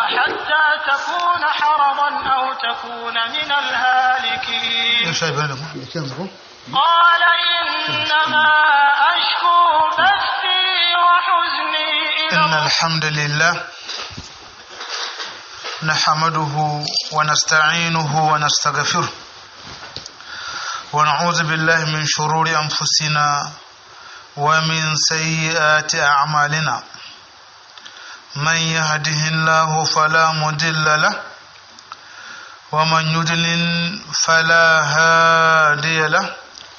حتى تكون حرضا أو تكون من الهالكين قال إنما أشكو بثي وحزني إلى إن الحمد لله نحمده ونستعينه ونستغفره ونعوذ بالله من شرور أنفسنا ومن سيئات أعمالنا من يهده الله فلا مضل له ومن يضلل فلا هادي له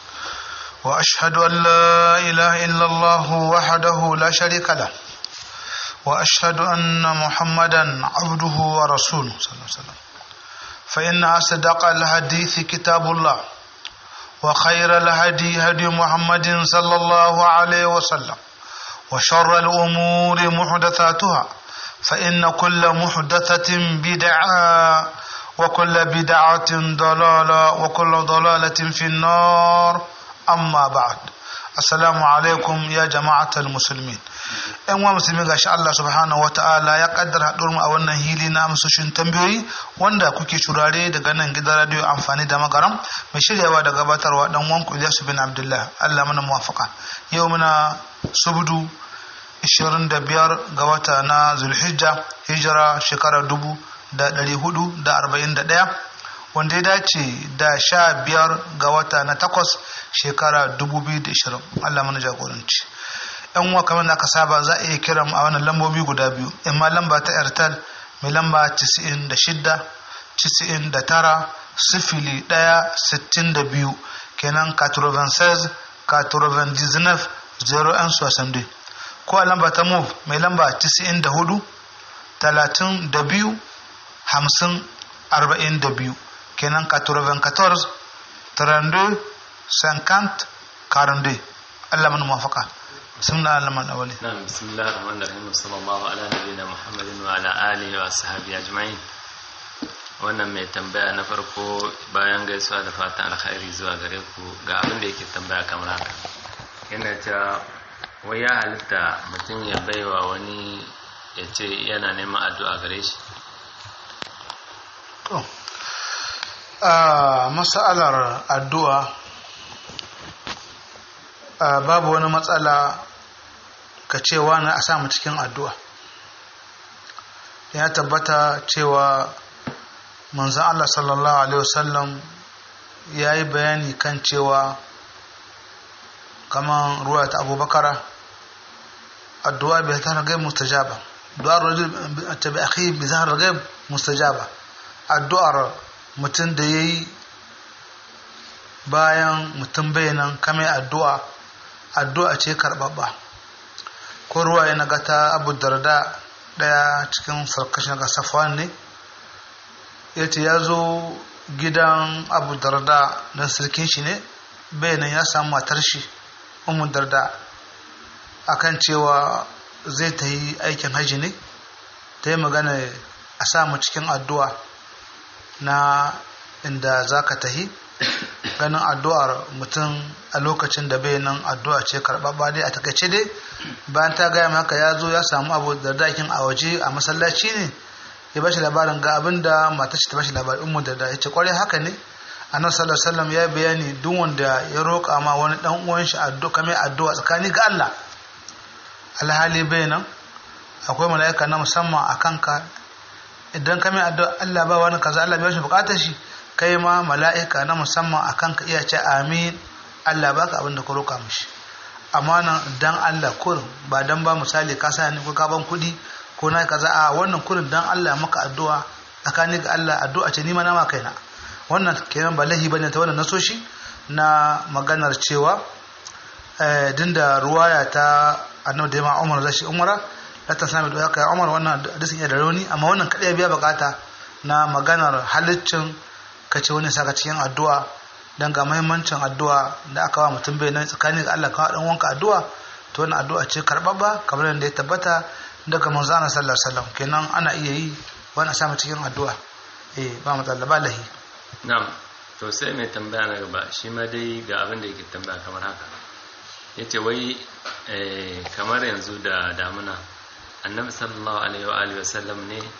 وأشهد أن لا إله إلا الله وحده لا شريك له وأشهد أن محمدا عبده ورسوله صلى الله عليه وسلم فإن أصدق الحديث كتاب الله وخير الهدي هدي محمد صلى الله عليه وسلم وشر الأمور محدثاتها فإن كل محدثة بدعة وكل بدعة ضلالة وكل ضلالة في النار amma ba'ad assalamu alaikum ya jama'atul muslimin yan wa musulmi gashi Allah subhanahu wata'ala ya kaddara haɗuwar mu a wannan hili na amsoshin tambayoyi wanda kuke shurare daga nan gidan radio amfani da magaram mai shiryawa da gabatarwa dan wanku Ilyasu bin Abdullah Allah mana muwafaka yau muna subdu 25 ga wata na Zulhijja hijira shekara dubu da ɗari hudu da arba'in da ɗaya wanda ya dace da sha biyar ga wata na takwas shekara 2020 Allah mana jagoranci yan uwa kamar da aka saba za a iya kira mu a wannan lambobi guda biyu amma lamba ta airtel mai lamba 96 99 sifili ɗaya sittin da biyu kenan 96 99 0 soixante ko a lamba ta move mai lamba 94 32 50 42 kenan 94 32 50 42 Allah mana mafaka sunna Allah mana awali نعم بسم الله الرحمن الرحيم وصلى الله على نبينا محمد وعلى آله وصحبه أجمعين wannan mai tambaya na farko bayan gaisuwa da fatan alkhairi zuwa gare ku ga abin da yake tambaya kamar haka yana ta wai ya halitta mutum ya baiwa wani ya ce yana neman addu'a gare shi to a masalar addu'a babu wani matsala ka cewa na a samu cikin addu'a ya tabbata cewa manzan Allah sallallahu Alaihi wasallam ya yi bayani kan cewa kamar ruwa ta abubakara addu'a bai ta ragai mustajaba du'ar rajul ta bi akhi bi zahar ragai mustajaba addu'ar mutum da yayi bayan mutum bayanan kame addu'a addu'a ce karbabba ko ruwa ya naga ta abu darda daya cikin sarkashin ga safwan ne ya ce ya zo gidan abu darda don sirkin shi ne bayanan ya samu matar shi umu darda akan cewa zai ta yi aikin haji ne ta yi magana a samu cikin addu'a na inda za ka tahi ganin addu'ar mutum a lokacin da bai nan addu'a ce karɓaɓɓa dai a takaice dai bayan ta gaya maka ya zo ya samu abu da dakin a waje a masallaci ne ya bashi labarin ga abin da matar ta bashi labarin umu da ya ce kwarai haka ne annabi sallallahu alaihi wasallam ya bayani duk wanda ya roƙa ma wani dan uwan shi addu'a kamar addu'a tsakani ga Allah alhali bai nan akwai mala'ika na musamman a kanka idan kamar addu'a Allah ba wani kaza Allah bai shi bukatar shi kai ma mala'ika na musamman a kanka iya ce amin Allah baka abin da ka roƙa mishi amma nan dan Allah kurin ba dan ba misali ka sa ni ko ka ban kuɗi ko na kaza a wannan kurin dan Allah maka addu'a tsakani ga Allah addu'a ce ni ma na ma kaina wannan kenan ba lahi bane ta wannan nasoshi na maganar cewa eh dinda ruwaya ta annabi da ma Umar zashi Umara la ta sami da kai Umar wannan hadisin ya da rauni amma wannan kadai biya bukata na maganar halaccin kace wani saka cikin addu'a dan ga muhimmancin addu'a da aka wa mutum bai nan tsakanin ga Allah ka dan wanka addu'a to wannan addu'a ce karbabba kamar yadda ya tabbata daga manzo Allah sallallahu alaihi wasallam kenan ana iya yi wani samu cikin addu'a eh ba matsala ba lahi na'am to sai mai tambaya na gaba shi ma dai ga abin da yake tambaya kamar haka yace wai kamar yanzu da damuna annabi sallallahu alaihi wa alihi wasallam ne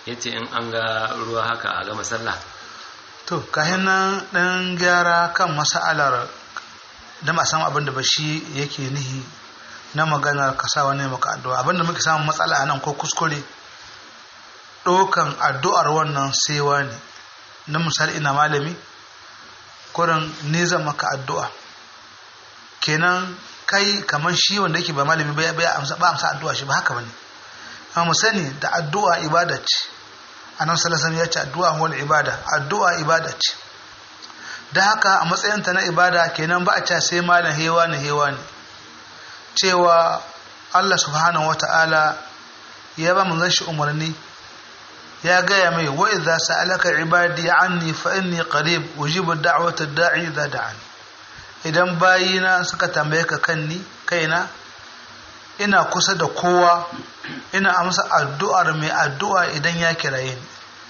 yace in an ga ruwa haka a gama sallah to kayan nan ɗan gyara kan masa'alar da ma san abin da ba shi yake nihi na maganar kasa wani maka addu'a abinda muke samun matsala a nan ko kuskure ɗaukan addu'ar wannan saiwa ne na misali ina malami kurin ne zan maka addu'a kenan kai kamar shi wanda yake ba malami ba amsa addu'a shi ba haka bane amma mu sani da addu'a ibada ce annabi sallallahu alaihi ya ce addu'a wal ibada addu'a ibada ce da haka a matsayinta na ibada kenan ba a ce sai malam hewa ne hewa ne cewa Allah subhanahu wata'ala ya ba manzon shi umarni ya gaya mai wa idza sa'alaka ibadi anni fa inni qarib ujibu da'wata da'i idza da'ani idan bayina suka tambaye ka kanni kaina ina kusa da kowa ina amsa addu'ar mai addu'a idan ya kiraye ni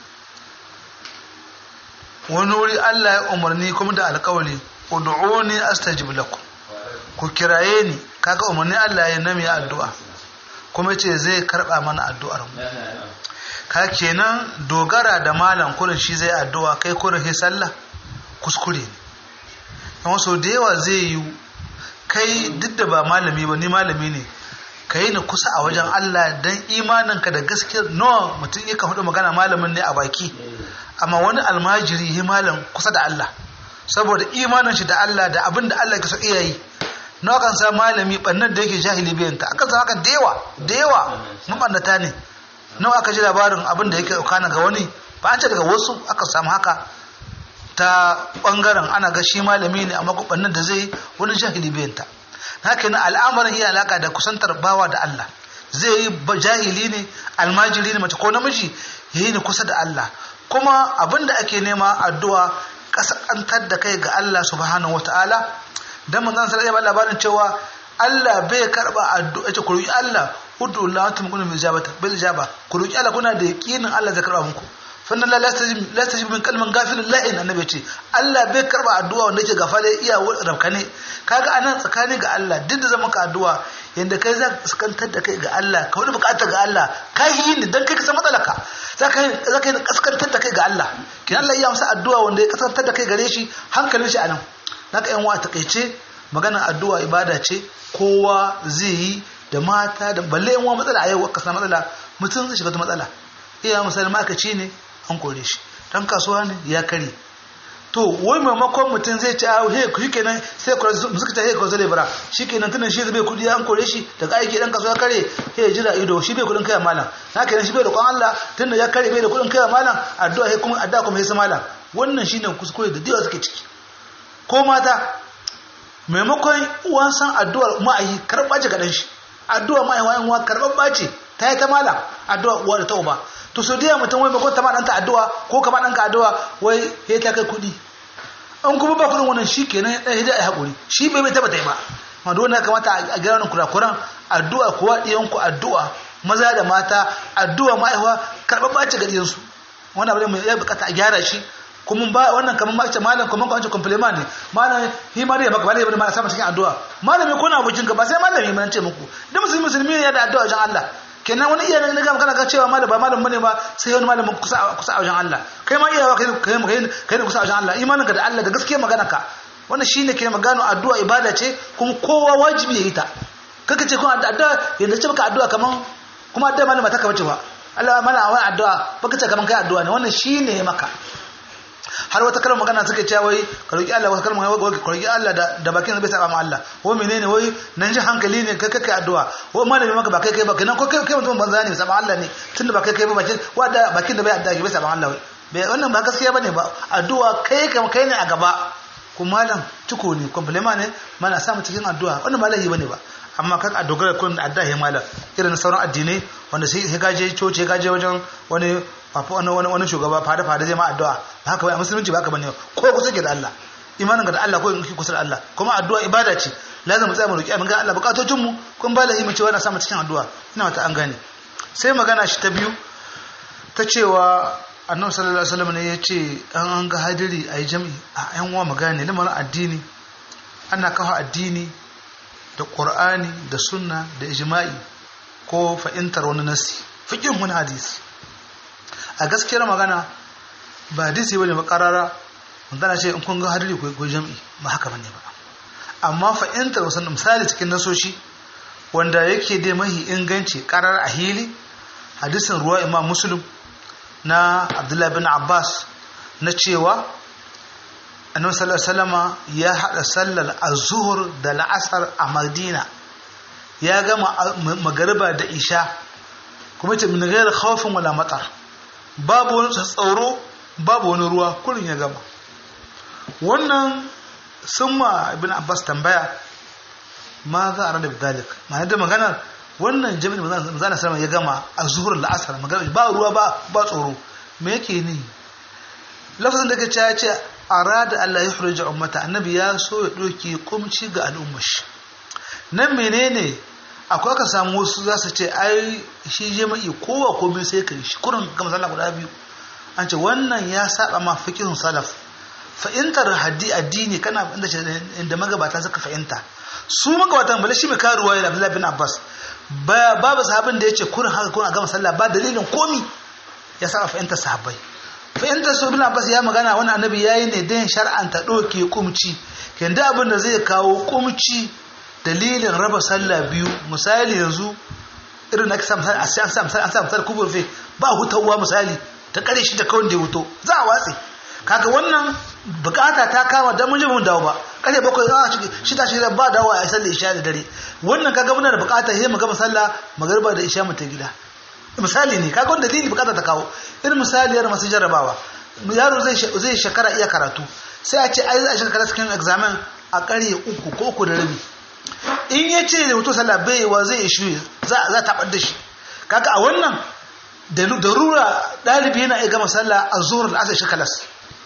wani wuri Allah ya umarni kuma da alƙawari ud'uni astajib lakum ku kiraye ni kaga umarni Allah ya nami addu'a kuma ce zai karba mana addu'ar mu ka kenan dogara da malam kurin shi zai addu'a kai kurin sai sallah kuskure ne amma so da yawa zai yi kai duk da ba malami ba ni malami ne ka yi ni kusa a wajen Allah don imaninka da gaskiya nawa mutum ya kan hudu magana malamin ne a baki amma wani almajiri ya malam kusa da Allah saboda imanin shi da Allah da abin da Allah ke so iya yi nawa kan sa malami bannan da yake jahili biyanta akan sa haka da yawa da yawa mabannata ne nawa aka ji labarin abin da yake kana ga wani ba an ce daga wasu aka samu haka ta bangaren ana ga shi malami ne amma bannan da zai wani jahili biyanta haka na al'amarin iya alaka da kusantar bawa da Allah zai yi jahili ne almajiri ne mace ko namiji ya yi ni kusa da Allah kuma abin da ake nema addu'a kasantar da kai ga Allah subhanahu wa ta'ala don mun zan sarari labarin cewa Allah bai karba addu'a ce ku roki Allah udu Allah antum kuntum bil ijabata bil ijaba ku roki Allah kuna da yaqinin Allah zai karba muku fannan la lastajib lastajib min kalman gafilin la'in annabi ce Allah bai karba addu'a wanda yake gafale iya rabkane kaga anan tsakani ga Allah duk da zama ka addu'a yanda kai za ka kantar da kai ga Allah ka wani bukatar ga Allah ka yi ni dan kai ka san matsalaka za ka za ka kaskantar da kai ga Allah kin Allah ya amsa addu'a wanda ya kaskantar da kai gare shi hankalin shi anan naka yan wa takeice maganar addu'a ibada ce kowa zai yi da mata da balle yan wa matsala a yau ka san matsala mutum zai shiga ta matsala iya misali ma'aikaci ne an kore shi dan kasuwa ne ya kare to wai maimakon mutum zai ci ahu he shi kenan sai suka ta he ko zale bara shi kenan tunan shi zai kudi an kore shi daga aiki dan kasuwa kare he ya jira ido shi bai kudin kai malam na kenan shi bai da kwan Allah tunda ya kare bai da kudin kai malam addu'a he kuma addu'a kuma he malam wannan shine kuskure da diwa suke ciki ko mata maimakon uwan san addu'ar ma'ayi karɓa ce ga shi addu'a ma'ayi wa'in wa karɓar ce ta yi ta malam addu'a uwa da ta uba to so da mutum wai bakon ta ma ɗanka addu'a ko ka ma ɗanka addu'a wai ya ta kai kuɗi an kuma ba kuɗin wannan shi kenan ɗan hidda a haƙuri shi bai bai taɓa ta yi ba ma dole ya kamata a gyara wannan kurakuran addu'a kuwa ɗiyanku addu'a maza da mata addu'a ma'aiwa karɓar ɓace ga ɗiyansu wannan abu ne mai ya bukata a gyara shi kuma ba wannan kamar ma ce malam kuma kwanci compliment ne malam hi ma dai maka malai bane ma sama cikin addu'a malami ko na abokin ka ba sai malami mun ce muku duk musulmi musulmi ne da addu'a wajen Allah kenan wani iya ne ga magana ka cewa malam ba malam bane ba sai wani malamin kusa kusa a wajen Allah kai ma iyawa kai kai kai kai kusa a wajen Allah imaninka da Allah da gaskiya magana ka wannan shine ke magana addu'a ibada ce kuma kowa wajibi ya yi ta kaka ce kuma addu'a yanda ce maka addu'a kaman kuma addu'a malama ta kabace ba Allah mana wani addu'a baka ce kaman kai addu'a ne wannan shine maka har wata kalmar magana suke cewa wai ka roki Allah wata kalmar wai ka roki Allah da da bakin bai saba ma Allah wai menene wai nan ji hankali ne kai kai addu'a wai malami maka ba kai kai ba kenan ko kai kai mutum banza ne saba Allah ne tunda ba kai kai ba bakin wanda bakin da bai addu'a bai saba Allah bai wannan ba gaskiya bane ba addu'a kai kam kai ne a gaba kuma malam tuko ne compliment ne mana samu cikin addu'a wannan ba lahi bane ba amma kan a dogara kun da addu'a ya malam irin sauran addinai wanda sai gaje coci gaje wajen wani wani wani wani shugaba fada fada zai ma addu'a ba haka bai a musulunci ba haka bane ko kusa ke da Allah imanin ga da Allah ko in kusa da Allah kuma addu'a ibada ce lazim mu tsaya mu roki abin ga Allah bukatocin mu kun ba lahi mu cewa na samu cikin addu'a ina wata an gane sai magana shi ta biyu ta cewa annabi sallallahu alaihi wasallam ne ya ce an an ga hadiri ayi jami'i a yan uwa magana lamarin addini ana kafa addini da qur'ani da sunna da ijma'i ko fa'intar wani nasi fiqhin wani hadisi a gaskiyar magana ba hadisi bane ba karara magana ce in kun ga hadiri ko jami'i ba haka bane ba amma fa'intar wasu misali cikin nasoshi wanda yake dai mahi inganci karar a hili hadisin ruwa imam muslim na abdullahi bin abbas na cewa annabi sallallahu salama ya hada sallar az-zuhr da la'asar a madina ya gama magariba da isha kuma ce min ghairi khawfin wala matar babu wani tsoro babu wani ruwa kullun ya gama wannan sun ma ibn abbas tambaya ma za a rada bidalik ma'ana da maganar wannan jami'in manzana sama ya gama a zuhur la'asar magana ba ruwa ba ba tsoro me yake ni lafazin da ka ce arada Allah ya hurja ummata annabi ya so ya doke kumci ga al'ummar shi nan menene akwai aka samu wasu za su ce ai shi jami'i kowa komai sai kai shi kurin ga masalla guda biyu an ce wannan ya saba ma fiqhun salaf fa'intar haddi addini kana inda inda magabata suka fahimta su magabatan bala shi mai karuwa ya Abdullah bin Abbas babu sahabin da yace kurin haka kurin a gama sallah ba dalilin komi ya saba fahimtar sahabbai fahimtar su bin Abbas ya magana wani annabi yayi ne dan shar'anta doke kumci kenda abin da zai kawo kumci dalilin raba sallah biyu misali yanzu irin na kasa misali a sai an sa misali an sa misali kuburfe ba hutawa misali ta kare shi da kawai da ya wuto za a watse kaga wannan bukata ta kama dan mun je mun dawo ba kare bakwai a ciki shida shida ba dawo a sallar isha da dare wannan kaga muna da bukata sai mu gama sallah magariba da isha mu ta gida misali ne kaga wanda dalili bukata ta kawo irin misali yar masu jarrabawa yaro zai zai shekara iya karatu sai a ce ai za a shekara cikin examen a kare uku ko uku da rabi in ya ce da hoto sallah bai wa zai ishu za za ta bar da shi kaga a wannan da rura dalibi yana iya gama sallah a zuhur da asar shekalas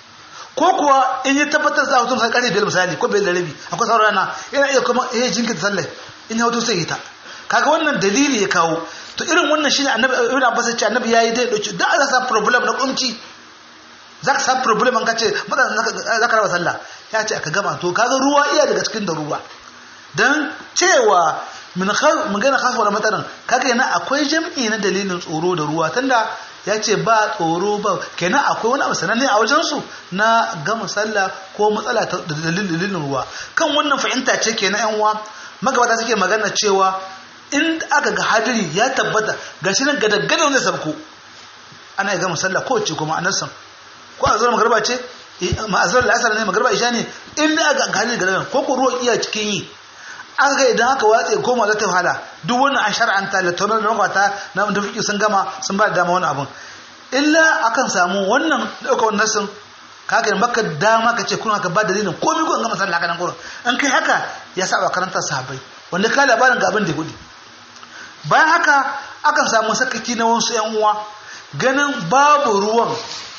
ko kuwa in ya tabbatar za a hutu sai kare biyar misali ko biyar da rabi akwai sauran rana yana iya kuma ya jinkirta sallah in ya hutu sai yi ta kaga wannan dalili ya kawo to irin wannan shine annabi ibn abbas ya ce annabi yayi dai dauki da za sa problem na kunci za ka samu problem an kace madan za ka raba sallah ya ce aka gama to kaga ruwa iya daga cikin da ruwa dan cewa min mun gana khafa wala mataran kaga yana akwai jam'i na dalilin tsoro da ruwa tunda ya ce ba tsoro ba kenan akwai wani abu sananne a wajensu na gama sallah ko matsala da dalilin ruwa kan wannan fahimta ce kenan yan uwa magabata suke magana cewa in aka ga hadiri ya tabbata ga shi nan ga dangane zai sabko ana gama sallah ko ce kuma anan san ko a zuwa magarba ce ma'azar la'asar ne magarba isha ne in da aka ga hadiri ga ko ko ruwa iya cikin yi aka ga idan aka watse koma za ta wahala duk wannan an shar'anta da taunar da makwata na da fiƙi sun gama sun ba da dama wani abun illa akan samu wannan ɗauka wannan sun kaga maka dama ka ce kuna ka ba dalilin komai ko an gama sallah kanan gurin an kai haka ya saba karantar sahabbai wanda ka labarin ga abin da gudu bayan haka akan samu sakaki na wasu yan uwa ganin babu ruwan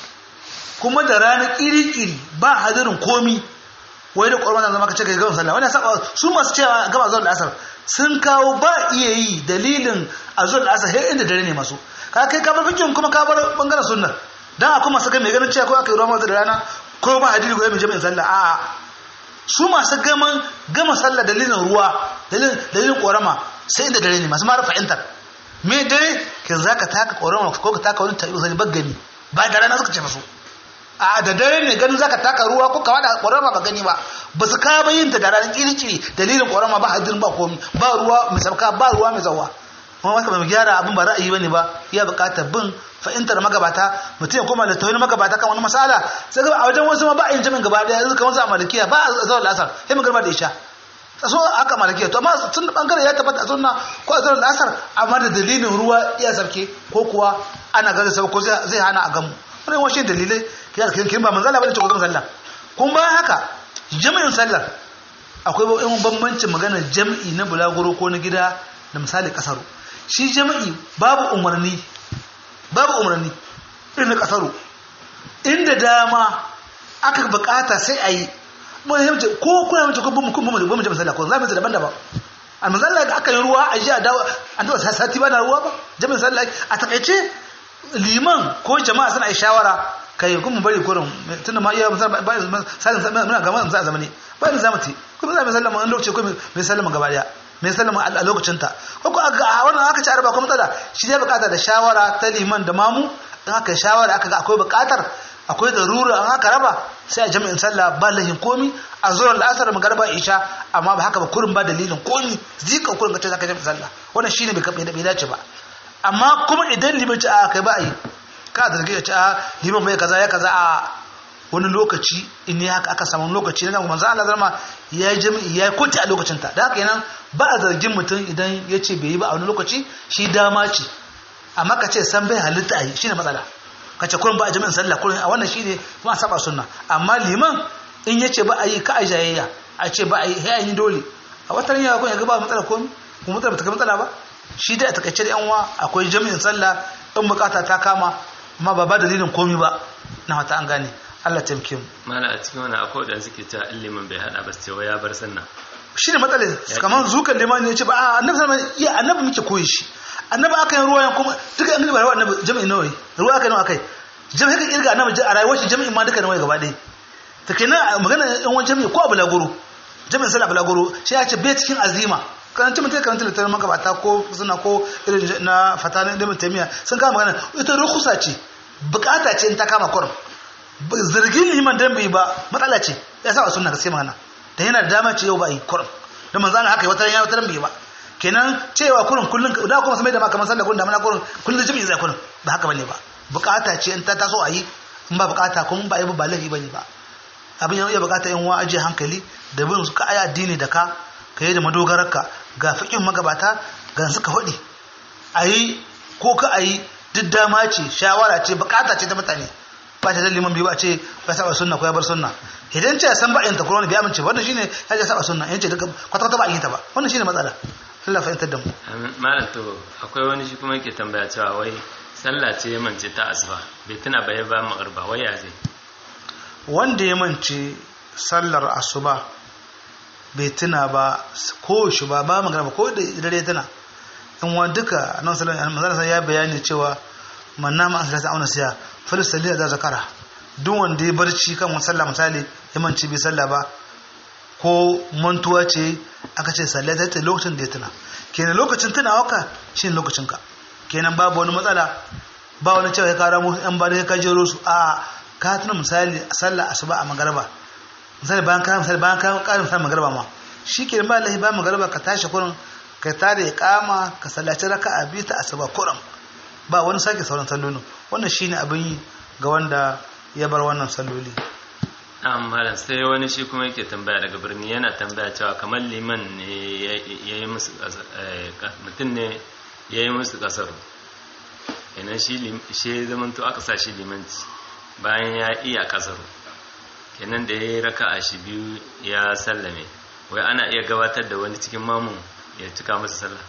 kuma da rana kiri-kiri ba hadirin komi wai da ƙwarwa zama ka ce ka gama sallah wani saba su masu cewa gama zuwa da asar sun kawo ba iya yi dalilin a zuwa da asar har inda dare ne masu ka kai ka bar fikin kuma ka bar bangaren sunna dan akwai masu kai mai ganin cewa ko aka yi ruwa da rana ko ba hadiri ko mai jami'in sallah a'a su masu gaman gama sallah dalilin ruwa dalilin dalilin ƙorama sai inda dare ne masu mara fahimtar me dare kin zaka taka ƙorama ko ka taka wani tabi sai bagani ba da rana suka ce masu a da dare ne ganin zaka taka ruwa ko ka wada ƙorama ba gani ba ba su ka bayin ta da ranar kirkiri dalilin ƙorama ba hadirin ba komi ba ruwa mai sabka ba ruwa mai zawa kuma wata mai gyara abin ba ra'ayi bane ba ya buƙatar bin fahimtar magabata mutum ya koma da tawhid magabata kan wani masala sai ga a wajen wasu ma ba a yin jami'in gaba daya yanzu kamar su a malikiya ba a zawar lasar sai mu garba da isha so haka malikiya to amma tun da bangare ya tabbata a sunna ko a zawar lasar amma da dalilin ruwa iya sarki ko kuwa ana gaza sau ko zai hana a gamu wani washe dalilai kin ba manzala bane ce ko zama sallah kun bayan haka jami'in sallar akwai wani bambancin maganar jami'i na bulaguro ko na gida da misali kasaru shi jami'i babu umarni babu umarni irin na kasaru inda dama aka bukata sai a yi muhimmanci ko kuna mace ko bamu kuma bamu jami'in sallah ko za mu yi daban-daban a misali da aka yi ruwa a ji a dawo an taɓa sati ba na ruwa ba jami'in sallah a takaice liman ko jama'a suna yi shawara kai kuma bari kurin tunda ma iya misalin muna gama za a zamani bayan za mu ti kuma za mu sallama wani lokaci ko mai sallama gaba daya mai sallama a lokacin ta ko ko a wannan aka ci arba ko matsala shi ya bukata da shawara ta liman da mamu in aka yi shawara aka ga akwai buƙatar akwai darura an aka raba sai a jami'in sallah ba lahin komi a zuwa la'asar magarba isha amma ba haka ba kurin ba dalilin komi zika kurin kace zaka jami'in sallah wannan shine bai bai bai dace ba amma kuma idan liman ci a kai ba a yi ka zargi ya ci a liman bai kaza ya kaza a wani lokaci in ne haka aka samu lokaci na manzo Allah zama ya yi jami'i ya yi kotu a lokacin ta da haka yana ba a zargin mutum idan ya ce bai yi ba a wani lokaci shi dama ce amma ka ce san bai halitta a yi shine matsala ka ce kurin ba a jami'in sallah kurin a wannan shine kuma saba sunna amma liman in ya ce ba a yi ka a jayayya a ce ba a yi ya yi dole a watan yawa kun ya ga ba matsala komi kuma matsala ba ta kai matsala ba shi dai a takaice da yan uwa akwai jami'in sallah in bukata ta kama amma ba ba dalilin komi ba na wata an gane Allah taimake mu mana a cikin wani akwai da suke cewa in liman bai hada ba sai ya bar sannan shi ne matsalin kamar zukan limani ya ce ba a annabi sallallahu alaihi wasallam annabi muke koyi shi annabi aka yi ruwa kuma duka annabi ba annabi jami'in nawa ruwa aka nawa kai jami'in ka kirga annabi a rayuwar shi jami'in ma duka nawa gaba ɗaya ta kenan magana yan wani jami'i ko a bulaguro jami'in sallah bulaguro shi ya ce bai cikin azima karanta mutum karanta littattafan magabata ko suna ko irin na fatanin ilimin taimiyya sun kama magana ita rukusa ce bukata ce in ta kama kurum zargin liman dan bai ba matsala ce ya sa sunna gaskiya magana da yana da dama ce yau ba yi kurum da manzo Allah haka wata ya wata bai ba kenan cewa kurum kullun da kuma sai da ma kamar sallah kullun da mana kurum kullun jami'i zai kurum ba haka bane ba bukata ce in ta taso a yi in ba bukata kuma ba yi ba lahi bane ba abin ya bukata in wa aje hankali da bin su ka aya addini da ka ka yi da madogararka ga fikin magabata ga suka faɗi a yi ko ka a yi duk dama ce shawara ce bukata ce ta mutane ba ta liman biyu ba ce ya saba sunna ko ya bar sunna idan ce san ba yin ta corona bai amince wannan shine ya ce saba sunna yace duka kwata kwata ba yin ta ba wannan shine matsala Allah fahimtar da mu malam to akwai wani shi kuma yake tambaya cewa wai sallah ce mance ta asuba bai tuna ba ya ba magarba wai ya zai wanda ya mance sallar asuba bai tuna ba ko shi ba ba magana ba ko da dare tana in wa duka nan sallallahu alaihi wasallam ya bayani cewa man nama an salata auna siya falisali da zakara duk wanda ya barci kan wani sallah misali ya manci bai sallah ba ko mantuwa ce aka ce sallah ta lokacin da ya tuna kenan lokacin tunawa ka shine lokacin ka kenan babu wani matsala ba wani cewa ya kara mu yan ba da ya kajero su a ka tuna misali sallah asuba a magarba misali bayan ka misali bayan ka karin misali magarba ma shi kenan ba lahi bayan magarba ka tashi kurin ka tada ya kama ka sallaci raka'a biyu ta asuba kurin ba wani sake sauran sallolin wannan shine abin yi ga wanda ya bar wannan salloli amma sai wani shi kuma yake tambaya daga birni yana tambaya cewa kamar liman ne ya yi musu mutum ne ya yi musu kasaru idan shi zamanto aka sa shi limanci bayan ya iya kasaru kenan da ya yi raka a shi biyu ya sallame wai ana iya gabatar da wani cikin mamun ya cika masa sallah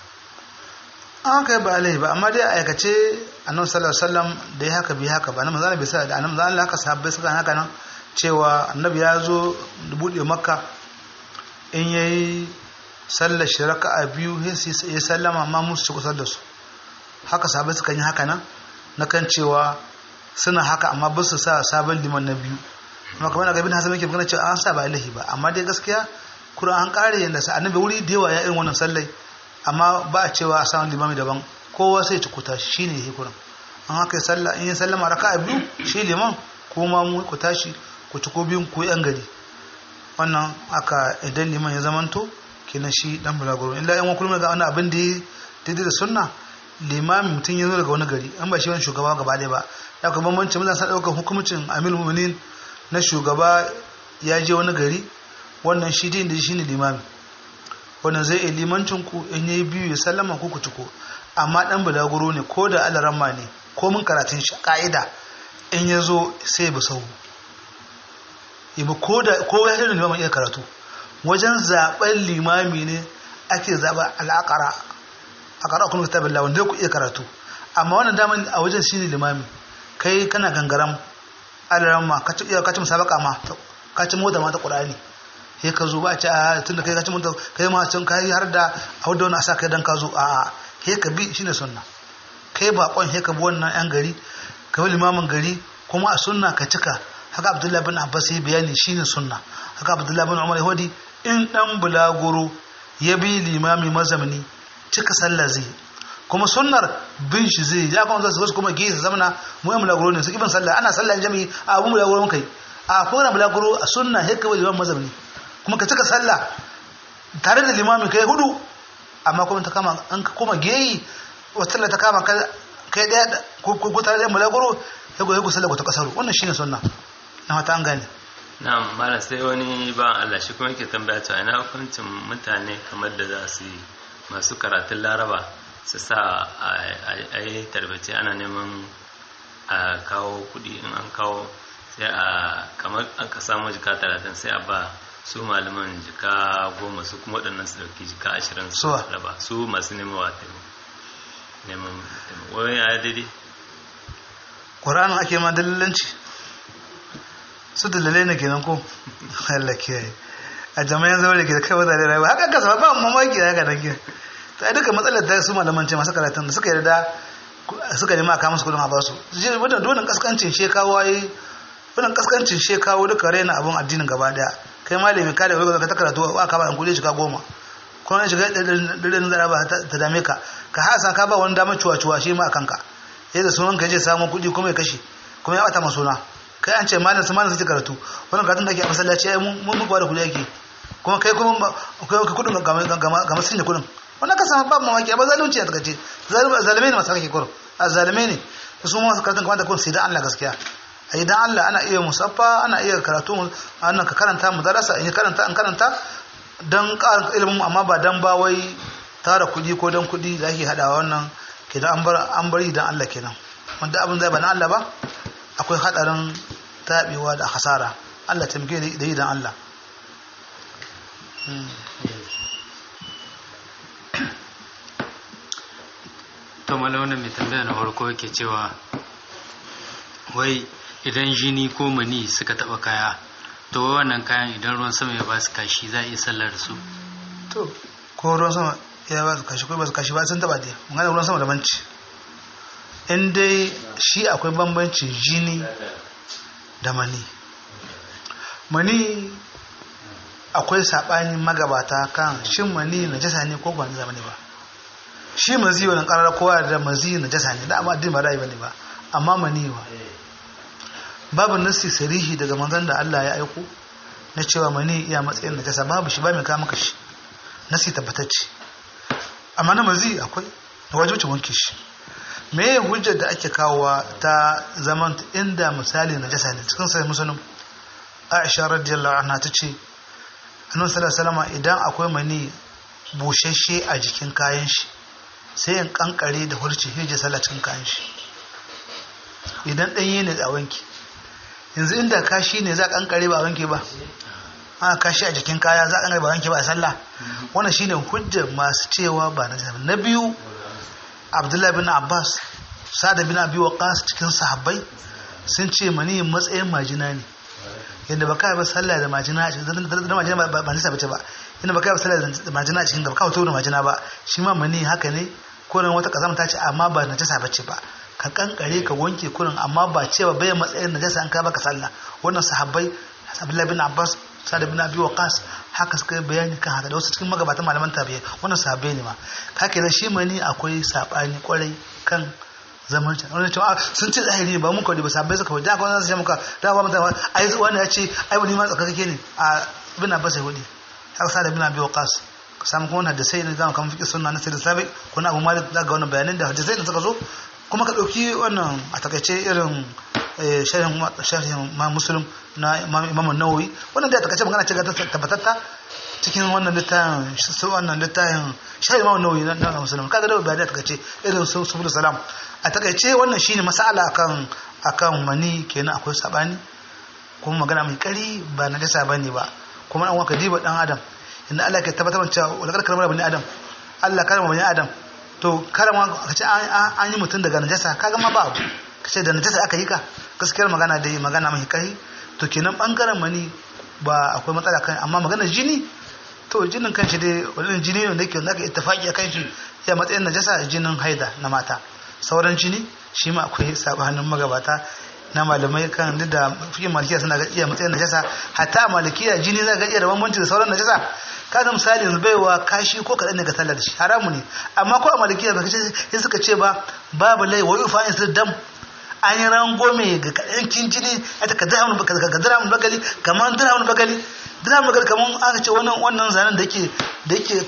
an kai ba alaihi ba amma dai a aikace annabi sallallahu alaihi wasallam da ya haka bi haka ba annabi zalla bai sa da annabi zalla haka sahabbai suka haka nan cewa annabi ya zo da bude makka in yayi sallar shi raka'a biyu sai ya sallama ma musu ci kusa da su haka sahabbai suka yi haka nan na kan cewa suna haka amma ba su sa sabon liman na biyu kuma kamar na gabin hasan yake magana cewa an sa ba ilahi ba amma dai gaskiya kuran an kare yanda sa annabi wuri da yawa ya irin wannan sallai amma ba a cewa a samun limami daban kowa sai ci kuta shi ne hikuran an haka yi sallah in yi sallama raka a biyu shi liman kuma mu ku tashi ku ci ko biyun ku yan gari wannan aka idan liman ya zamanto kenan shi dan bulaguro illa yan wakilin ga wani abin da ya daidai da sunna limami mutum ya zo daga wani gari an ba shi wani shugaba gaba ɗaya ba ya kuma bambanci mun sa ɗaukar hukumcin amil mu'minin na shugaba ya je wani gari wannan shi din da shi ne limami wannan zai iya limancin ku in yayi biyu ya sallama ku ku ciko amma dan bulaguro ne ko da alaramma ne ko mun karatun shi ka'ida in ya zo sai bi sau ibi ko da ko ya irin limamin iya karatu wajen zaben limami ne ake zaba al'aqara aqara kun kitabillah wanda ku iya karatu amma wannan daman a wajen shine limami kai kana gangaram alaramma ka ci ka ci musabaka ma ka ci mota ma ta qur'ani sai ka zo ba a ce a tun da kai ka ci mota kai ma can kai har da a wadda wani asa kai dan ka zo a a sai ka bi shine sunna kai bakon sai ka bi wannan yan gari ka bi limamin gari kuma a sunna ka cika haka abdullahi bin abbas ya bayani shine sunna haka abdullahi bin umar yahudi in dan bulaguro ya bi limami mazamni cika sallah zai kuma sunnar bin shi zai ya kuma zasu wasu kuma gehe su zamana mu yi mulaguro ne su ibn sallah ana sallah jami'i a abu mulaguro kai a kuma mulaguro a sunna hekka wani liman mazhabni kuma ka cika sallah tare da limamin kai hudu amma kuma ta kama an ka koma geyi wata sallah ta kama ka kai daya ko ko tare da mulaguro ya goye ku sallah ku ta kasaru wannan shine sunna na mata an gane na'am mala sai wani ba Allah shi kuma yake tambaya cewa ina hukuncin mutane kamar da za su yi masu karatun laraba su sa a yi tarbace ana neman a kawo kudi in an kawo sai a kamar aka samu jika talatin sai a ba su malaman jika goma su kuma waɗannan su ɗauki jika ashirin su Suwa? raba su masu neman wata neman wani ya daidai ƙwararren ake ma dalilanci su dalilai ne kenan ko Allah kiyaye a jama'in zaure ke da kai wadda rayuwa haka kasa ba mamaki da haka nake ta yi duka matsalar da su malaman ce masu karatun da suka yarda suka nema a kama su kudin a basu wadda donin kaskancin shekawo yi wannan kaskancin shekawo duka raina abin addinin gaba daya kai malami ka da wani ka ta karatu a kama an kudi shiga goma ko na shiga ɗaɗɗaɗɗin zara ba ta dame ka ka hasa ka ba wani damar cuwa-cuwa shi ma a kanka yadda sunan ka je samun kuɗi kuma ya kashe kuma ya ɓata ma suna kai an ce malam su malam su karatu wannan karatun da ake a masallaci ai mun mun ba da kuɗi ake kuma kai kuma kai ka kuɗin ga masu da kuɗin wannan ka samu babu mamaki ba zalunci a takace zalume ne masu kake kuro a zalume ne su ma masu karatun kamata kun sai dan Allah gaskiya a idan Allah ana iya musaffa ana iya karatu annan ka karanta mu darasa in karanta in karanta dan ƙarin ilimin amma ba dan ba wai tara kuɗi ko dan kuɗi da ake haɗawa wannan kenan an bar an bari dan Allah kenan wanda abin zai ba na Allah ba akwai hadarin taɓewa da hasara Allah taimake da yi dan Allah to wannan mai tambaya na farko yake cewa wai idan jini ko mani suka taba kaya to wannan kayan idan ruwan sama ya ba su kashi za a iya sallar da su to ko ruwan sama ya ba su kashi ko ba su kashi ba sun taba dai mun gane ruwan sama da banci in dai shi akwai bambancin jini da mani mani akwai saɓani magabata kan shin mani na jasa ne ko ba na zamani ba shi mazi wani ƙarar kowa da mazi na jasa ne da amma addini ba ra'ayi ba ne ba amma mani wa babu nassi sarihi daga manzon da Allah ya aiko na cewa mani iya matsayin na jasa babu shi ba mai kama kashi nassi tabbatacce amma na mazi akwai da wajibcin wanke shi me ya hujjar da ake kawowa ta zaman inda misali na jasa ne cikin sai musulun aisha radiyallahu anha ta ce annabi sallallahu alaihi idan akwai mani bushashe a jikin kayan shi sai in kankare da hurci hije sallah cikin kayan shi idan ɗanye ne a wanki yanzu inda kashi ne za a kankare ba a wanke ba ana kashi a jikin kaya za a kankare ba a wanke ba a sallah wannan shine hujjar masu cewa ba na jasa na biyu abdullahi bin abbas sada bin abi waqas cikin sahabbai sun ce mani matsayin majina ne yadda baka ba sallah da majina da majina ba ba nisa bace ba yadda baka ba sallah da majina a cikin gaba ka fito da majina ba shi ma mani haka ne kurin wata kazama ta ce amma ba najasa bace ba ka kankare ka wanke kurin amma ba cewa bai matsayin najasa an ka baka sallah wannan sahabbai abdullahi bin abbas sada bin abi waqas haka suka yi bayani kan haka da wasu cikin magabatan malaman tabi'i wannan sahabbai ne ma kake da shi mani akwai sabani kwarai kan zaman can wani cewa sun ce zahiri ba mun kawai ba sahabbai suka wajen akwai wani sai muka da ba mutane ai wani ya ce ai wani ma tsakakake ne a bin abbas ya hudi haka sada bin abi waqas ka samu kuma wannan da sai ne zama kan fiƙi sunna na sai da sabi ko na abu malik da ga wannan bayanan da hadisai da suka zo kuma ka ɗauki wannan a takaice irin sharhin ma musulun na imam nawawi wannan da takaice magana ce ga tabbatatta cikin wannan littafin su wannan littafin sharhin imam nawawi na musulun kaga da bayanai takaice irin su subul salam a takaice wannan shine masala akan akan mani kenan akwai sabani kuma magana mai kari ba na dasa bane ba kuma an waka diba dan adam inda Allah ke tabbatar cewa wala karkar bani adam Allah karama bani adam to karama ka ce an yi mutum daga najasa kaga ma ba abu ka ce da najasa aka yi ka gaskiyar magana dai magana mai kai to kenan bangaren mani ba akwai matsala kan amma maganar jini to jinin kanshi dai wani jini ne da yake zaka ittifaki akan shi ya matsayin najasa jinin haida na mata sauran jini shi ma akwai sabanin magabata na malamai kan duk da fiye malikiya suna ga iya matsayin najasa hatta malikiya jini za ga iya da bambanci da sauran najasa kaga misali yanzu baiwa kashi ko kaɗan ne ga sallar shi haramu ne amma ko a malikiya ba sai suka ce ba babu lai wa yufa in dam an yi rangome ga kaɗan jini a ta ka dirhamun bagali kamar dirhamun bagali dirhamun bagali kamar aka ce wannan wannan zanen da yake da yake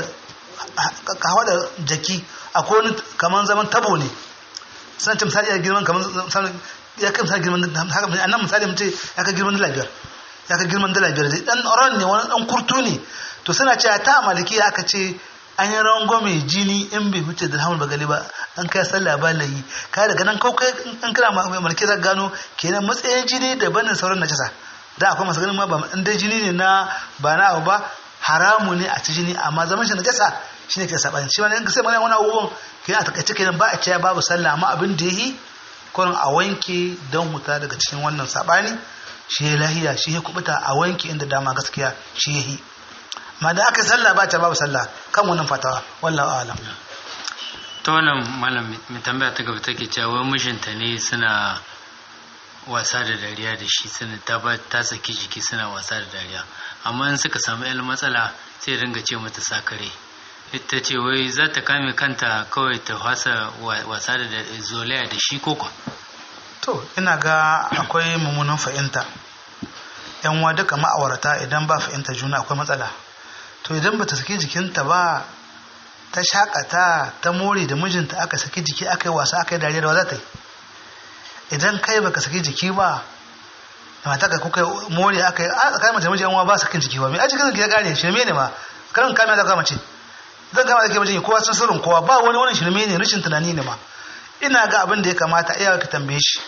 kawo da jaki akwai wani kamar zaman tabo ne suna ce misali ya girman kamar ya kai misali girman haka a nan misali mutum ya kai girman dala biyar ya kai girman dala biyar dan ran ne wani dan kurtu ne to suna ce ta maliki aka ce an yi rangwame jini in bai wuce da hamul bagali ba an kai sallah ba layi ka daga nan kawai an kira maliki za gano kenan matsayin jini daban da sauran najasa da akwai masu ganin ma ba in dai jini ne na ba na abu ba haramu ne a ci jini amma zaman shi najasa shi ne ke saɓani shi wani sai mana wani abubuwan ke a takaice kenan ba a cewa babu sallah amma abin da yi kurin a wanke don huta daga cikin wannan saɓani shi ya lahiya shi ya kubuta a wanke inda dama gaskiya shi ya yi ma da aka sallah ba ta babu sallah kan wannan fatawa wallahu alam ta wannan malam mai tambaya ta gaba take cewa mijinta ne suna wasa da dariya da shi suna ta ta saki jiki suna wasa da dariya amma in suka samu yan matsala sai ringa ce mata sakare ita ce wai za ta kame kanta kawai ta wasa wasa da zolaya da shi koko to ina ga akwai mummunan fahimta yan wa duka ma'aurata idan ba fahimta juna akwai matsala to idan ba ta saki jikinta ba ta shakata ta more da mijinta aka saki jiki aka yi wasa aka yi dariya da za ta yi idan kai baka saki jiki ba da mata ka kuka more aka yi a kai mace mijin ba sakin jiki ba mai a cikin ya kare shirme ne ma karan kame da kama ce zan kama da ke mijin kowa sun sirrin kowa ba wani wani shirme ne rashin tunani ne ma ina ga abin da ya kamata iya ka tambaye shi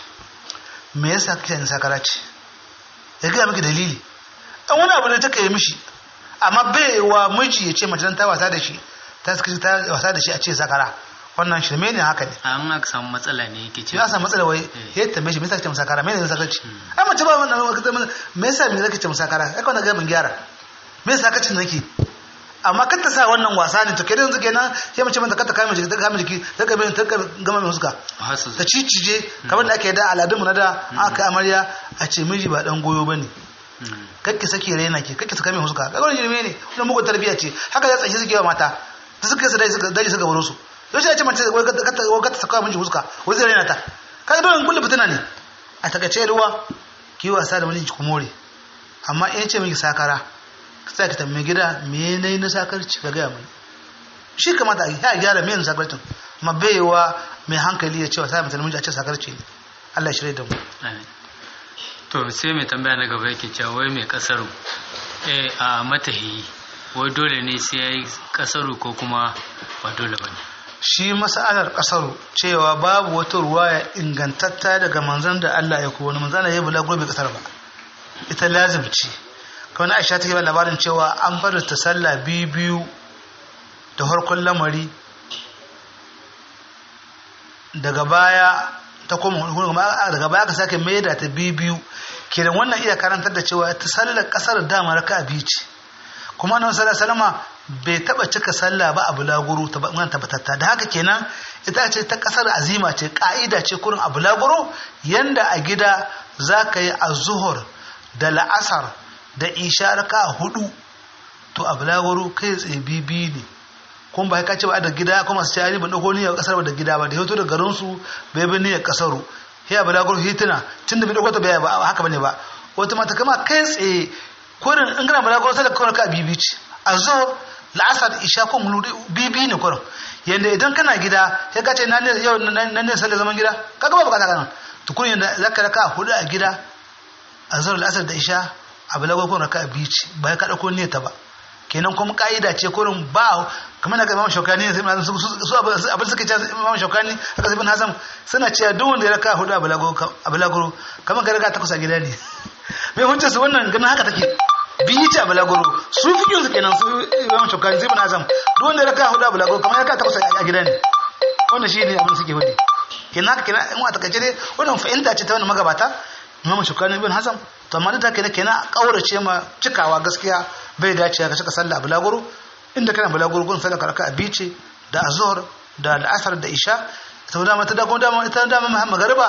me yasa kake yin sakara ce ya gaya miki dalili dan wani abu ne ta kai mishi amma bai wa miji ya ce mace ta wasa da shi ta ta wasa da shi a ce sakara wannan shirme ne haka ne amma aka samu matsala ne yake ce ya samu matsala wai ya tambaye shi me yasa kake musakara me ne sakarci ai mace ba wannan me yasa me zaka ce musakara ai kawai ga mun gyara me yasa kace nake amma kar ta sa wannan wasa ne to kai yanzu kenan sai mace mata kata kame jiki ta kame jiki ta gabe ta gama mai suka ta cicije kamar da ake da aladunmu na da aka amarya a ce miji ba dan goyo bane kakki sake raina ke kakki saka mai huska kaga wannan jirme ne wannan mugun tarbiyya ce haka ya tsaye suke wa mata ta suka yi daji suka daji suka baro su yau sai ya ce mace wai ka ta saka miji huska wai zai raina ta kaga dole kullu fitina ne a takaice ruwa ki wasa da miji ku more amma in ce miki sakara sai ka tambaye gida me ne na sakarci ka gaya mai shi kamata a ya gyara me na sakarcin amma baiwa mai hankali ya ce wa sai mutum a ce sakarci ne Allah shirye da mu to sai mai tambaya na gaba yake cewa wai mai kasaru eh a matahi wai dole ne sai yayi kasaru ko kuma ba dole bane shi mas'alar kasaru cewa babu wata ruwaya ingantatta daga manzon da Allah ya ko wani manzon ya bula gobe kasar ba ita lazim ce kawai aisha take ba labarin cewa an bar ta sallah biyu biyu da harkon lamari daga baya ta koma daga baya ka sake mai da ta biyu biyu kenan wannan iya karantar da cewa ta sallar kasar dama raka a biyu ce kuma annabi sallallahu salama bai taba cika sallah ba a bulaguro ta ban tabbatatta da haka kenan ita ce ta kasar azima ce ka'ida ce kurin a bulaguro yanda a gida za ka yi a zuhur da la'asar da isha raka hudu to a bulaguro kai tsaye bibi ne kun ba ka ce ba da gida kuma su ce ban dauko niyyar kasar ba da gida ba da hoto da garin su bai bi niyyar kasaru sai a bulaguro hituna tunda bai dauko ta bai ba haka bane ba wata mata kama kai tsaye kurin in kana bulaguro sai da kawai ka bibi ce a zo la'asar isha ko mulu bibi ne kurin yanda idan kana gida sai ka ce na ne yau na ne sallar zaman gida kaga ba bukata kana to kurin yanda zaka raka hudu a gida a zo la'asar da isha abu lagos kun raka biyu ce ba ya kaɗa ko ne ta ba kenan kuma ka'ida ce kurin ba kamar na ga imam shaukani ne sai su su abin suka ce imam shaukani haka sai bin hasan suna cewa duk wanda ya raka hudu abu lagos kamar ga raka takwas a gida ne mai hujjar su wannan ganin haka take biyu ce abu lagos su fi yin su kenan su imam shaukani sai bin hasan duk wanda ya raka hudu abu lagos kamar ya raka takwas a gida ne wannan shi ne abin suke hudu kenan haka kenan in a takaice dai wannan fahimta ce ta wani magabata imam shaukani ibn hasan to amma duk da kenan kenan kaurace ma cikawa gaskiya bai dace ka cika sallah bulaguro inda kana bulaguro gun sallah karaka a bice da azhar da al'asar da isha to da mata da kuma dama ita dama magariba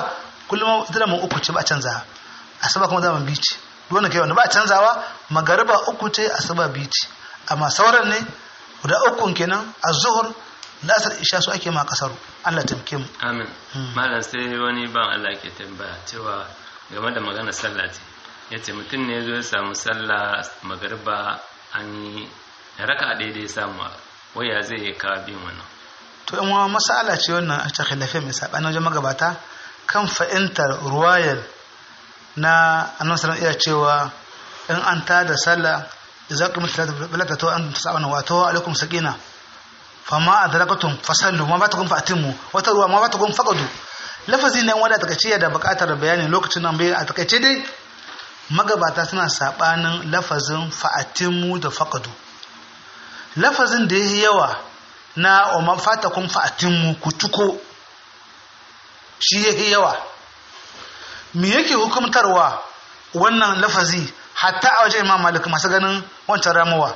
kullum ita da mun uku ce ba canza asuba kuma zaman biyu ce dole kai wanda ba canzawa magariba uku ce asuba biyu ce amma sauran ne guda ukun kenan az-zuhr lasar isha su ake ma kasaru Allah tamke mu amin malam sai wani ban Allah ke tambaya cewa game da magana sallah ce yace mutum ne zo ya samu sallah magariba an yi raka daidai samu waya zai yi kawo bin wannan to yan wani masala ce wannan a ta khilafe mai sabanin wajen magabata kan fa'intar ruwayar na annabi sallallahu iya cewa in an ta da sallah idza qimat salatu to an tasabana wa to alaikum sakina fama adrakatum fasallu ma batakum fa'timu wata ruwa ma batakum faqadu lafazi ne wanda take ce da buƙatar bayani lokacin nan bai a takaice dai magabata suna sabanin lafazin fa'atimu da faqadu lafazin da yayi yawa na umman fatakum fa'atimu ku tuko shi yayi yawa me yake hukumtarwa wannan lafazi hatta a wajen imam malik masu ganin wancan ramuwa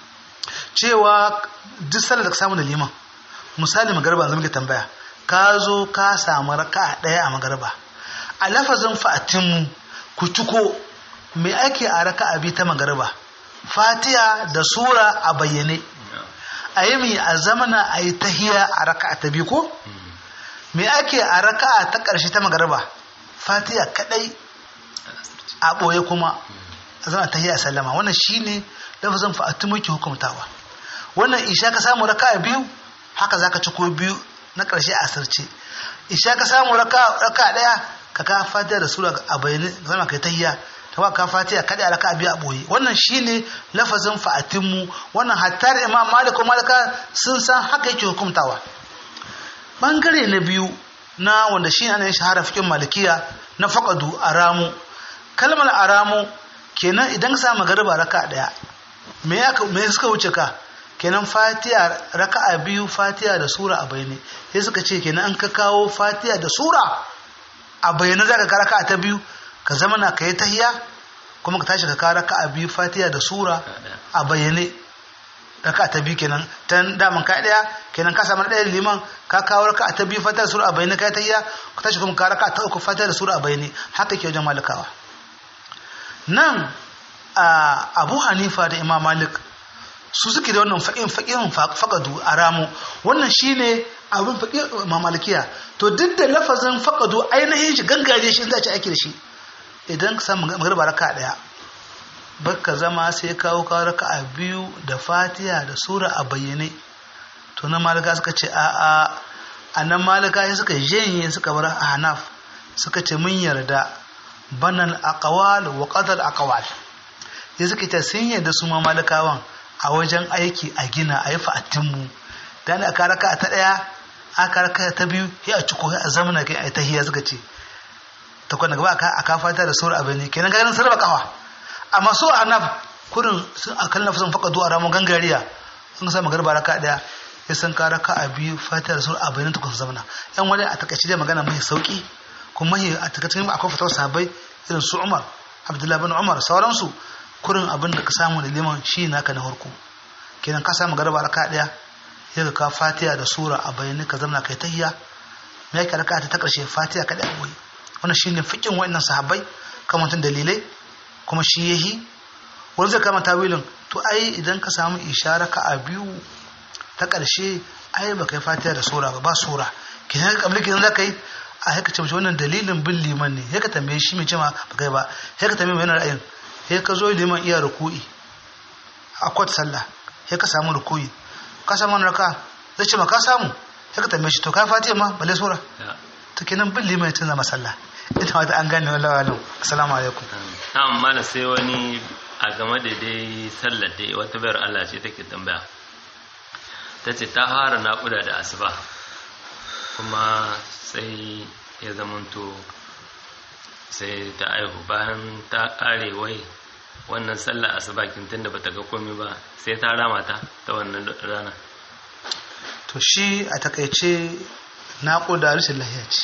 cewa duk sallar da ka samu da liman misali magarba zama ke tambaya ka zo ka samu raka ɗaya a magarba a lafazin fa'atinmu ku ciko me ake a raka abi ta magarba fatiha da sura a bayyane a yi mai a zamana a yi tahiya a raka ta biyu ko me ake a raka ta ƙarshe ta magarba fatiha kaɗai a ɓoye kuma a zama tahiya sallama wannan shine lafazin fa'atinmu ke hukumtawa wannan isha ka samu raka biyu haka zaka ci ko biyu na ƙarshe a asirce isha ka samu raka raka daya ka ka fatiha da sura a bayyane zama kai tahiyya ta ba ka fatiha kada a raka biyu a boye wannan shine lafazin fa'atinmu wannan hatta da imam malik ko malika sun san haka yake hukuntawa bangare na biyu na wanda shi ana shahara fikin malikiya na faqadu aramu kalmar aramu kenan idan ka samu magariba raka daya me ya me suka wuce ka kenan fatiha raka'a biyu fatiha da sura a bayyane sai suka ce kenan an ka kawo fatiha da sura a bayyane zaka ka raka'a ta biyu ka zama na kai tahiya kuma ka tashi ka ka raka'a biyu fatiha da sura a bayyane raka'a ta biyu kenan tan daman ka daya kenan ka samu daya liman ka kawo raka'a ta biyu fatiha da sura a bayyane kai tahiya ka tashi kuma ka raka'a ta uku fatiha da sura a bayyane haka ke wajen malikawa nan abu hanifa da imam malik su suke da wannan faƙin faƙin faƙadu a ramu wannan shine abin faƙin mamalikiya to duk da lafazin faƙadu ainihin shi gangare shi za ci aiki da shi idan ka samu magarba raka ɗaya baka zama sai kawo kawo raka a biyu da fatiha da sura a bayyane to na malika suka ce a a a nan malika suka janye suka bar a hanaf suka ce mun yarda banan aqwal wa qadar aqwal ya suka ce sun yarda su ma malikawan a wajen aiki a gina a yi fa'attinmu da ne aka raka ta ɗaya aka raka ta biyu ya a ciko a zamana kai a yi tahiyya suka ce ta kwana gaba a kafa ta da sauran abin ne kenan ganin sarrafa kawa amma so a naf kurin sun a kan nafi faka zuwa ramun gangariya sun sa magarba raka ɗaya ya san ka raka a biyu fata da sauran abin ta kusa zamana yan wani a takaice da magana mai sauki kuma mai a takaice akwai fatawar sahabbai irin su umar abdullahi bin umar sauransu kurin abin da ka samu da liman shi naka na harko kenan ka samu garba raka daya sai ka fatiha da sura a bayani ka zama kai tahiyya me yake raka ta karshe fatiha ka da boye wannan shine fikin wayannan sahabbai kamar tun dalilai kuma shi yahi wani zai kama tawilin to ai idan ka samu ishara ka a biyu ta karshe ai ba kai fatiha da sura ba ba sura kenan ka kabli kenan zaka yi a haka ce wannan dalilin bin liman ne ya ka tambaye shi mai cewa ba kai ba ya ka tambaye mai ra'ayin sai ka zo liman iya ruku'i a kwat sallah sai ka samu ruku'i ka samu wani raka zai ce ma ka samu sai ka tambaye shi to ka fatiha ma balle sura to kenan bin liman ya canza masalla ita wata an gane wallahi wallahi assalamu alaikum na'am mala sai wani a game da dai sallar dai wata bayar Allah ce take tambaya ta ce ta fara naƙuda da asuba kuma sai ya zamanto sai ta aihu bayan ta kare wai wannan sallar asubakin tunda bata ga komai ba sai ta rama ta ta wannan rana to shi a takaice naƙuda rashin lahiya ce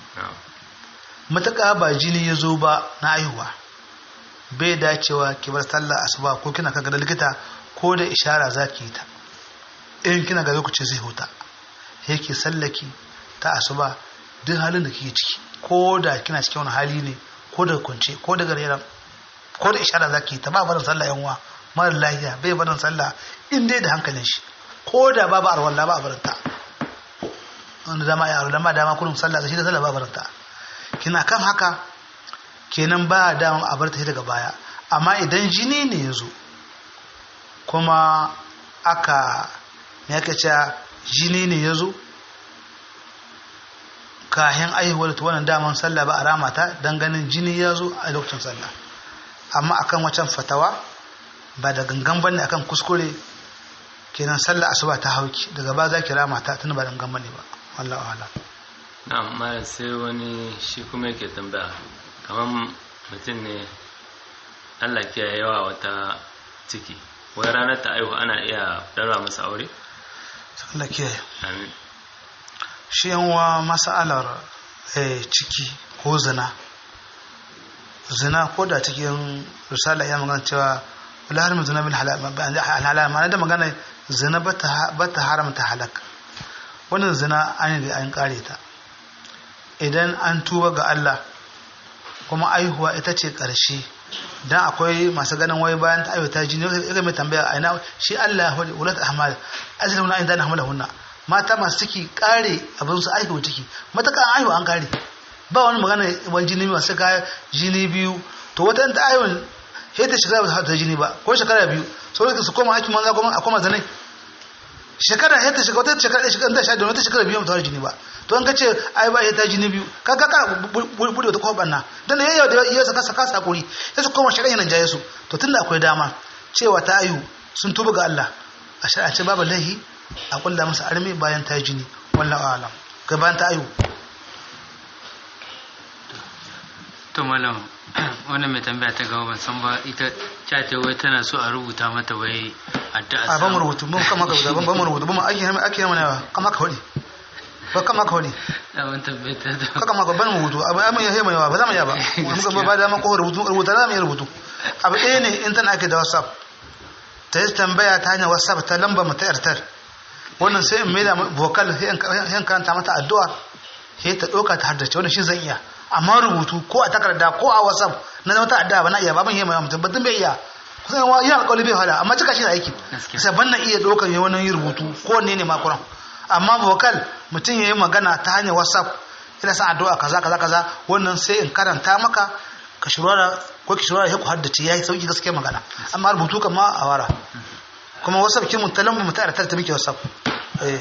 matuƙa ba jini ya zo ba na aihuwa bai dacewa ki bar sallar asuba ko kina kaga da likita ko da ishara za ki yi ta in kina ga lokaci zai huta yake sallaki ta asuba duk halin da kike ciki ko da kina cikin wani hali ne ko da kunce ko da garera ko da ishara zaki ta ba barin sallah yan uwa mara lafiya bai barin sallah in dai da hankalin shi ko da babu arwalla ba a barin ta wanda dama ya arwalla ma dama kullum sallah da shi da sallah ba a barin ta kina kan haka kenan ba dama a bar ta daga baya amma idan jini ne ya zo kuma aka me aka ce jini ne ya zo kayan aihuwar ta wannan daman sallah ba a ramata don ganin jini ya zo a lokacin sallah amma akan wacan fatawa ba da gangan bane akan kuskure kenan sallah asuba ta hauki daga ba za ki ramata tun ba da gangan bane ba wallahu a'lam na mara sai wani shi kuma yake tambaya kamar mutum ne allah ke yawa wata ciki wai ranar ta aihu ana iya ɗara masa aure? Allah kiyaye amin shi yanwa mas'alar eh, ciki ko zina zina ko da cikin risala ya magana cewa wala harmi zina bil halal ma'ana da magana zina ba ta haramta halak wannan zina an yi an kare ta idan an tuba ga Allah kuma aihuwa ita ce ƙarshe dan akwai masu ganin wai bayan ta aiwata jini ya mai tambaya a ina shi Allah ya hudu ulat ahmal azal wani ayin zana hamala hunna mata masu ciki kare abin su aihu ciki mataka an aihu an kare ba wani magana wani jini masu kaya jini biyu to wata ta aihu sai ta shiga ba ta jini ba ko shekara biyu sau su koma hakimin za kuma a koma zanai shekara sai ta shiga wata shekara ɗaya shekara ta sha da wata shekara biyu mutawar jini ba to an kace ai ba ta jini biyu ka ka ka bude wata koban na dan yayi da yayi saka saka sakuri sai su koma shari'a nan jaye su to tunda akwai dama cewa ta ayu sun tuba ga Allah a shari'a babu lahi a kulla masa armi bayan ta jini wallahi alam ga bayan ta ayu to malam wannan mai tambaya ta gaba ban san ba ita ta ce wai tana so a rubuta mata wai addu'a a ba mu rubutu mun kama ka ba mu rubutu ba mu ake ake mana kama ka hodi ba kama ka hodi da wani tambaya ta da kaka ma ban rubutu abu ai mun yi mai yawa ba za mu yi ba mun ga ba da ma ko rubutu rubuta za mu yi rubutu abu ɗaya ne in tana ake da whatsapp ta yi tambaya ta hanyar whatsapp ta lamba mu ta yartar wannan sai in maida vocal sai in karanta mata addu'a sai ta ɗauka ta haddace wannan shi zan iya amma rubutu ko a takarda ko a whatsapp na zama ta addu'a ba na iya ba ban yi mai mutum ba bai iya kusan yawa yana alƙawari bai hada amma cika shi da aiki sai ban na iya ɗaukar yi wani rubutu ko ne ne makuran amma vocal mutum ya yi magana ta hanyar whatsapp ina san addu'a kaza kaza kaza wannan sai in karanta maka ka shirwara ko ki shirwara ya ku haddace yayi sauki gaskiya magana amma rubutu kama a wara kuma whatsapp kin mun talan mu ta ta miki whatsapp eh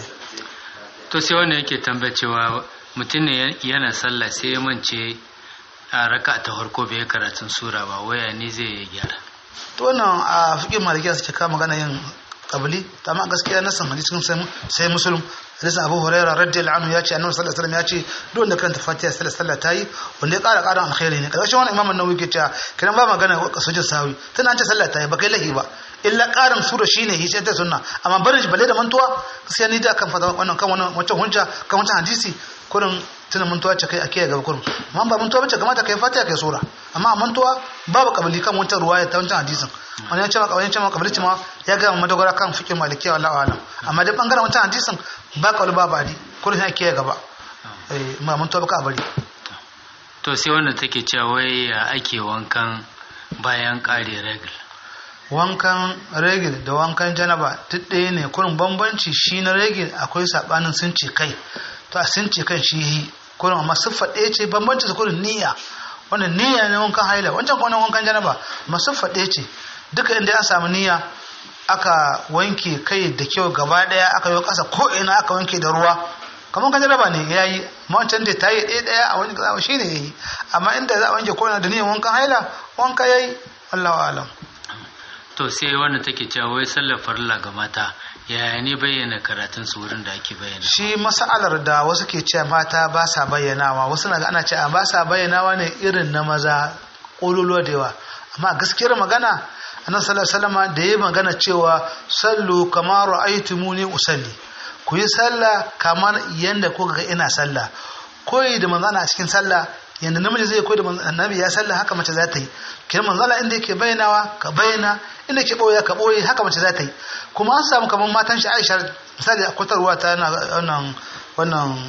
to sai wannan yake tambaya cewa mutum ne yana sallah sai ya mance a raka ta farko bai karatun sura ba waya ne zai gyara to wannan a fikin malikiya suke kama magana yin kabili ta ma gaskiya na san hadisin sai musulun hadisin abu huraira radiyallahu anhu ya ce annabi sallallahu alaihi wasallam ya ce duk wanda karanta fatiha sallallahu alaihi tayi wanda ya kara karan alkhairi ne karshen wannan imamu nawawi ke cewa kiran ba magana sujud sawi tana an ce sallah tayi ba kai lahi ba illa karin sura shine hice ta sunna amma barin shi balle da mantuwa gaskiya ni da kan fada wannan kan wannan wancan hujja kan wancan hadisi kurin tuna mantuwa ce kai ake gaba kurin amma ba mantuwa bace kamata kai fatiha kai sura amma mantuwa babu kabili kan wancan ruwaya ta wancan hadisin wani ya ce maka wani ya ce maka kabili ma ya ga madogara kan fikin malikiya wallahu alam amma dai bangaren wancan hadisin ba ka ba badi kurin ake gaba eh ma mantuwa baka bari to sai wannan take cewa wai ya ake wankan bayan kare regal wankan regil da wankan janaba duk ɗaya ne kurin bambanci shi na regil akwai sabanin sun ce kai to a sun ce kan shi yi kurin amma siffa ɗaya ce bambanci su kurin niyya wannan niyya ne wankan haila wancan kuma wankan janaba amma siffa ɗaya ce duka inda an samu niyya aka wanke kai da kyau gaba ɗaya aka yi ƙasa ko ina aka wanke da ruwa kamar kan janaba ne ya yi amma wancan da ta yi ɗaya ɗaya a wani ƙasa shi ne ya yi amma inda za a wanke ko ina da niyyar wankan haila wanka ya yi wallahu alam to sai wannan take cewa wai sallar farilla ga mata yaya ne bayyana karatun su wurin da ake bayyana shi masalar da wasu ke cewa mata ba sa bayyanawa wasu na ga ana cewa ba sa bayyanawa ne irin na maza ƙololuwa da yawa amma gaskiyar magana annabi sallallahu alaihi wasallam da yayi magana cewa sallu kama ra'aytumuni usalli ku yi sallah kamar yanda kuka ga ina sallah koyi da manzana a cikin sallah yanda namiji zai koyi da annabi ya sallah haka mace za ta yi kin manzala inda yake bayyanawa ka bayyana inda ke boye ka boye haka mace za ta yi kuma an samu kamar matan shi Aisha misali a kwatarwa ta wannan wannan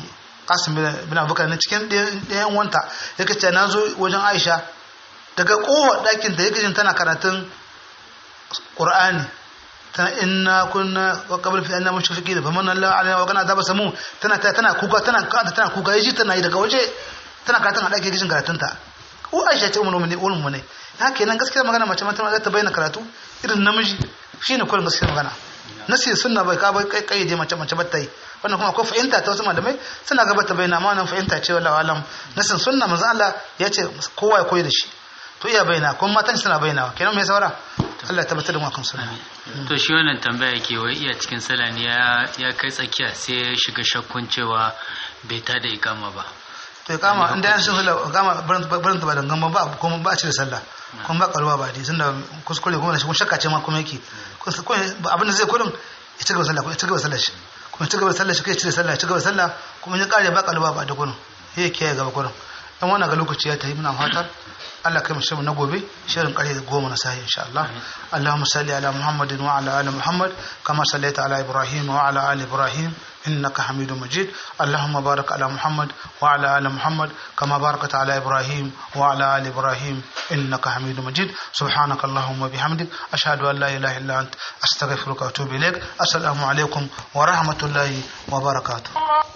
qasim bin abubakar na cikin ɗayan wanta yake ce na zo wajen aisha daga kowa ɗakin da yake jin tana karatun qur'ani tana inna kunna wa qabl fi anna mushrikin fa manna Allah alaina wa kana daba samu tana tana kuka tana tana kuka yaji tana yi daga waje tana karatun a ɗakin jin karatun ta ko aisha ce ummu ne ummu ne haka kenan gaskiya magana mace mata za ta bayyana karatu irin namiji shine kullum gaskiya magana nasi sunna bai ka bai kayyade mace mace ba ta yi wannan kuma akwai fahimta ta wasu malamai suna gaba ta bayyana amma wannan fahimta ce wallahi alam nasin sunna manzo Allah ya ce kowa ya koyi da shi to iya bayyana kuma matan suna bayyana kenan me saura Allah ya tabbatar da mu akan sunna to shi wannan tambaya yake wai iya cikin sallah ne ya ya kai tsakiya sai ya shiga shakkun cewa bai ta da ikama ba to ya kama inda yan sun sallah kama barin ta ba dangan ba kuma ba a cire sallah kuma ba karuwa ba dai tunda kuskure kuma shi shakka ce ma kuma yake abin da zai kurin ya ci gaba sallah ya ci gaba sallah shi kuma ya ci gaba sallah shi kai cire sallah ya ci gaba sallah kuma ya kare ba karuwa ba da kurin ya kiyaye gaba kurin dan wannan ga lokaci ya tayi muna fatar Allah kai mu na gobe shirin kare goma na sahi insha Allah Allahumma salli ala Muhammadin wa ala ali Muhammad kama sallaita ala Ibrahim wa ala ali Ibrahim إنك حميد مجيد اللهم بارك على محمد وعلى آل محمد كما باركت على إبراهيم وعلى آل إبراهيم إنك حميد مجيد سبحانك اللهم وبحمدك أشهد أن لا إله إلا أنت أستغفرك وأتوب إليك السلام عليكم ورحمة الله وبركاته